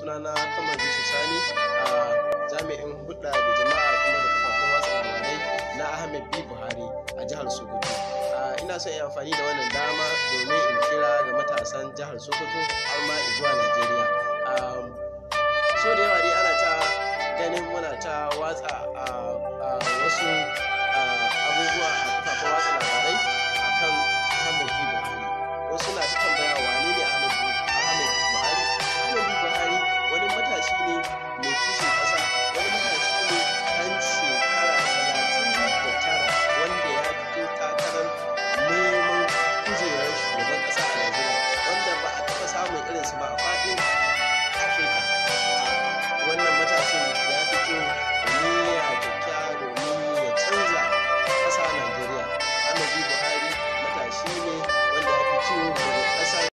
sunana kamar yusuf sani a jami'in hudda da jama'a kuma da kafafen watsa labarai na ahmed b buhari a jihar sokoto ina son yin amfani da wannan dama domin in kira ga matasan jihar sokoto har ma zuwa najeriya so da yawa dai ana ta ganin muna ta watsa wasu abubuwa a kafafen watsa labarai akan ahmed b buhari wasu na ta tambaya wane ne ahmed b buhari ahmed b buhari wani matashi ne mai kishin ƙasa wani matashi ne ɗan shekara talatin da tara wanda ya fito takarar neman kujerar shugaban ƙasa a najeriya wanda ba a taɓa samun irinsu ba a